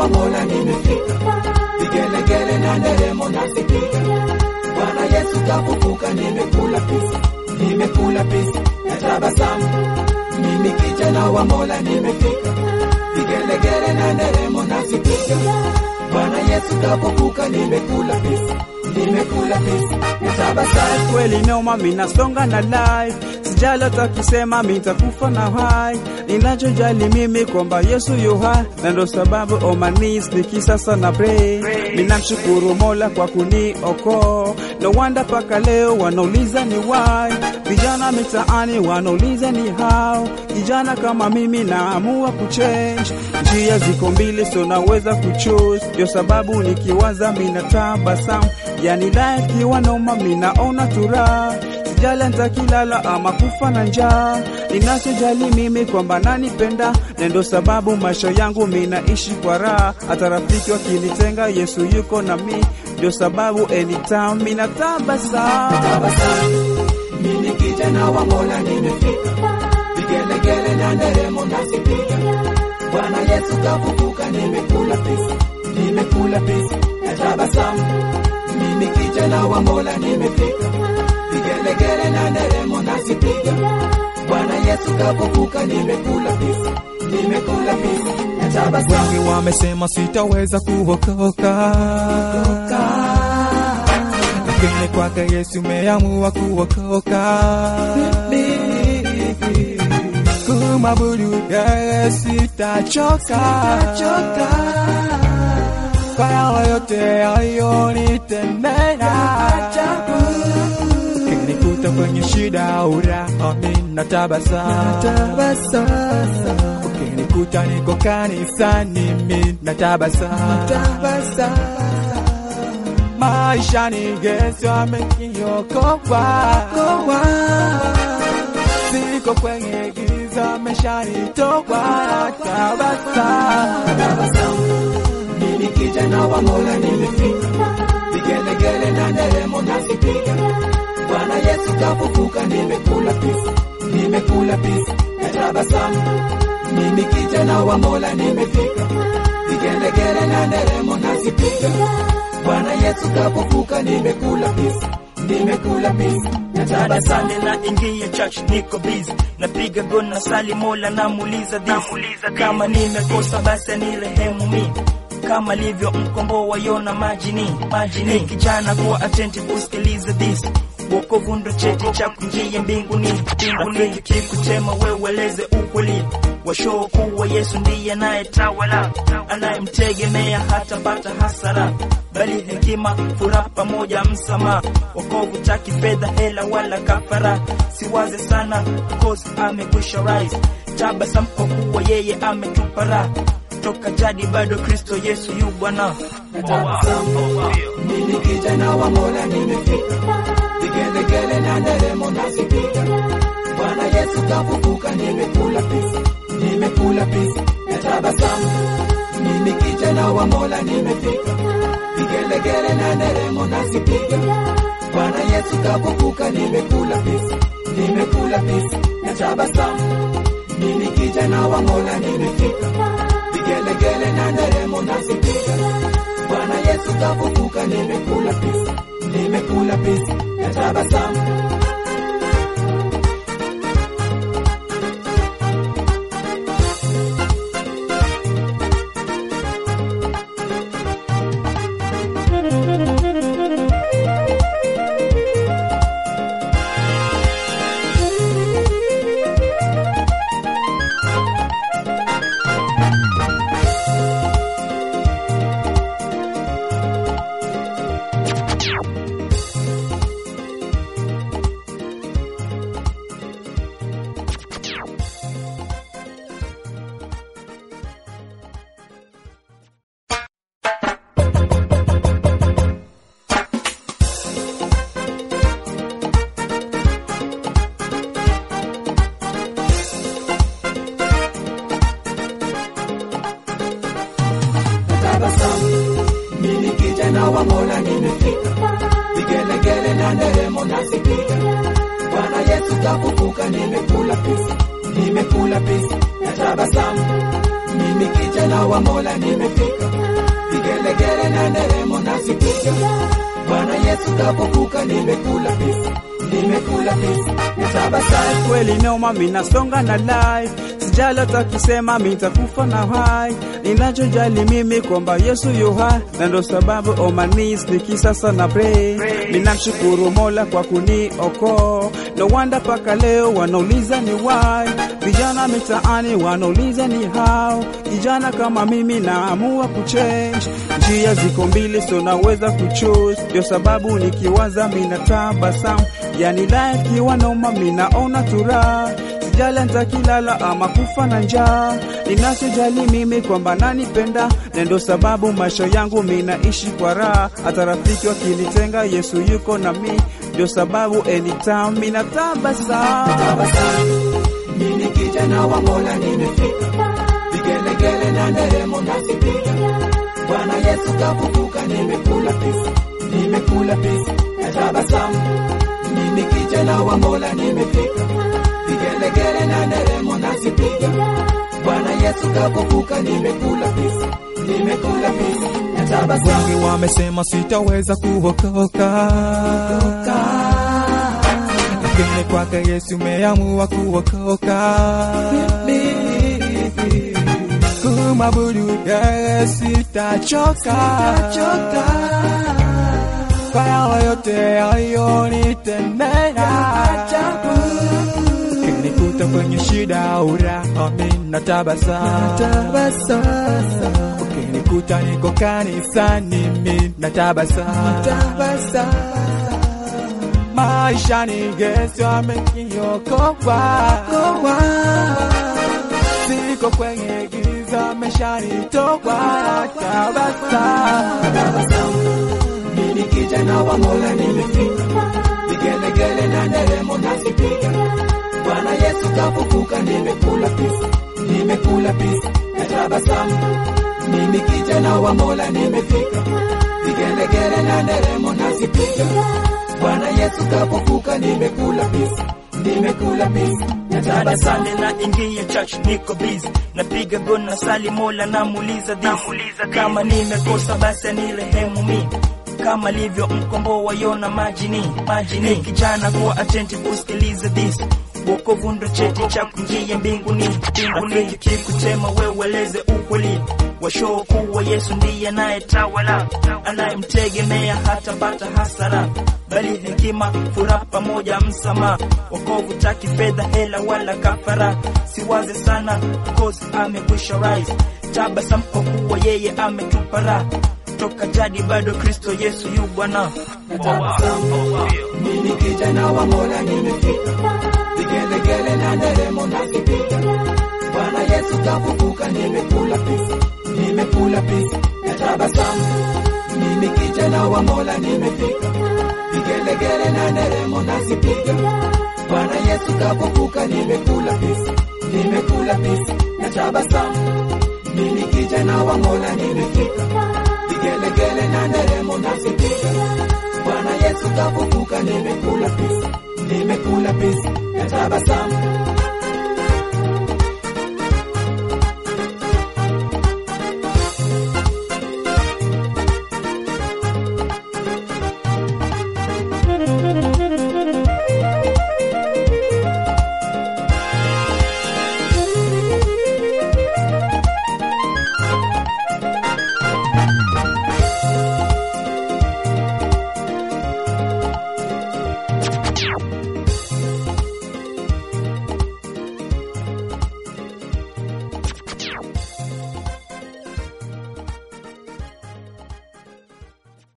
wa Mola nimefika, vigelegele na nderemo nasipiga. Bwana Yesu kafufuka, nimekula pisi, nimekula pisi na tabasamu. Mimi kijana wa Mola nimefika, vigelegele na nderemo nasipiga. Bwana Yesu kafufuka, nimekula pisi, nimekula pisi na tabasamu. kweli noma, minasonga na life, sijala takisema mitakufa na hai. Ninachojali mimi kwamba Yesu yu hai, na ndo sababu on my knees nikisasa na pray. Ninamshukuru Mola kwa kuniokoa, no wonder paka leo wanauliza ni why. Vijana mitaani wanauliza ni how. Kijana kama mimi naamua kuchange, njia ziko mbili, so naweza kuchoose. Ndio sababu nikiwaza mina tabasamu, yani life kiwa noma, minaona turaha sijali nitakilala ama kufa na njaa. Ninachojali mimi kwamba nanipenda, na ndo sababu maisha yangu minaishi kwa raha. Hata rafiki wakinitenga, Yesu yuko na mi, ndio sababu anytime mina tabasamu. tabasamu. Mimi kijana wa Mola nimefika, vigelegele na nderemo nasipiga. Bwana Yesu kafufuka, nimekula pisi, nimekula pisi na tabasamu. Mimi kijana wa Mola nimefika, vigelegele na nderemo nasipiga. Bwana Yesu kafufuka, nimekula pisi, nimekula pisi na tabasamu. Wengi wamesema sitaweza kuokoka, lakini kwake Yesu umeamua kuokoka. Kumwabudu yeye sitachoka, kwa yale yote aliyonitendea. Ukinikuta kwenye shida uraha, mimi natabasamu ukinikuta niko kanisani mimi natabasamu maisha ni Yesu ameniokoa siko kwenye giza ameshanitoa tabasamu tabasamu. Mimi kijana wa Mola nimefika, vigelegele na nderemo nasipiga. Bwana Yesu kafufuka, nimekula pisi, nimekula pisi na tabasamu. Mimi kijana wa Mola nimefika, vigelegele na nderemo nasipiga. Bwana Yesu kafufuka, nimekula pisi, nimekula pisi na tabasamu. Darasani na ingia church niko busy napiga gona na sali mola namuuliza this kama nimekosa basi anirehemu mi kama livyo mkomboa yona majini majini kijana kuwa attentive kusikiliza this wokovu ndo cheti cha kuingia mbinguni mbinguni kikutema weweleze ukweli washoo kuwa Yesu ndiye anayetawala anayemtegemea hatapata hasara bali hekima furaha pamoja msamaha wokovu taki fedha hela wala kafara siwaze sana cause amekwisha rise tabasamu kwa kuwa yeye ametupa raha toka jadi bado Kristo Yesu yu Bwana Mimi kijana wa Mola nimefika, vigelegele na nderemo nasipiga. Bwana Yesu kafufuka, nimekula pisi, nimekula pisi na tabasamu. Mimi kijana wa Mola nimefika, vigelegele na nderemo nasipiga. Bwana Yesu kafufuka, nimekula pisi, nimekula pisi na tabasamu. Mimi kijana wa Mola nimefika, vigelegele na nderemo nasipiga. Bwana Yesu kafufuka, nimekula pisi, nimekula pisi na tabasamu. tabasamu. Mimi kijana wa Mola nimefika, vigelegele na nderemo nasipiga. Bwana Yesu kafufuka, nimekula pisi, nimekula pisi na tabasamu. Mimi kijana wa Mola nimefika, vigelegele na nderemo nasipiga. Bwana Yesu kafufuka, nimekula pisi, nimekula pisi, natabasamu kweli noma, minasonga na life, sijali hata kisema mitakufa na hai. Ninachojali mimi kwamba Yesu yu hai, na ndo sababu on my knees nikisasa na pray. Ninamshukuru Mola kwa kuniokoa, no wonder paka leo wanauliza ni why. Vijana mitaani wanauliza ni how. Kijana kama mimi naamua kuchange, njia ziko mbili, so naweza kuchoose. Ndio sababu nikiwaza mina tabasamu, yani life kiwa noma, minaona turaha sijali nitakilala ama kufa na njaa. Ninachojali mimi kwamba nanipenda, na ndio sababu maisha yangu minaishi kwa raha. Hata rafiki wakinitenga, Yesu yuko na mi, ndio sababu anytime mina tabasamu. tabasamu. Mimi kijana wa Mola nimefika, vigelegele na nderemo nasipiga. Bwana Yesu kafufuka, nimekula pisi, nimekula pisi, natabasamu. Mimi kijana wa Mola nimefika, vigelegele na nderemo nasipiga. Bwana Yesu kafufuka, nimekula pisi, nimekula pisi, natabasamu. Wengi wamesema sitaweza kuokoka, lakini kwake Yesu umeamua kuokoka. Kumwabudu yeye sitachoka, kwa yale yote aliyonitendea. Ukinikuta kwenye shida uraha, mimi natabasamu. Ukinikuta niko kanisani, mimi natabasamu. Maisha ni Yesu ameniokoa, siko kwenye giza, ameshanitoa. Tabasamu. Mimi kijana wa Mola nimefika, vigelegele na nderemo nasipiga. Bwana Yesu kafufuka, nimekula pisi, nimekula pisi, natabasamu. Mimi kijana wa Mola nimefika, vigelegele na nderemo nasipiga. Bwana Yesu kafufuka, nimekula pisi, nimekula pisi, Baada natabasamu. Sunday na ingia church niko busy napiga gona na sali mola namuuliza this kama nimekosa basi anirehemu mi kama livyo mkomboa yona majini majini kijana kuwa attentive usikilize this wokovu ndo cheti cha kuingia mbinguni mbinguni kikutema wewe ukweli washoo kuwa Yesu ndiye anayetawala anayemtegemea hatapata hasara bali hekima furaha pamoja msamaha wokovu taki fedha hela wala kafara siwaze sana cause amekwisha rise tabasamu kwa kuwa yeye ametupa raha toka jadi bado Kristo Yesu yu Bwana Mimi kijana wa Mola nimefika, vigelegele na nderemo nasipiga. Bwana Yesu kafufuka, nimekula pisi, nimekula pisi, natabasamu. Mimi kijana wa Mola nimefika, vigelegele na nderemo nasipiga. Bwana Yesu kafufuka, nimekula pisi, nimekula pisi, natabasamu. Mimi kijana wa Mola nimefika, vigelegele na nderemo nasipiga. Bwana Yesu kafufuka, nimekula pisi, nimekula pisi, natabasamu.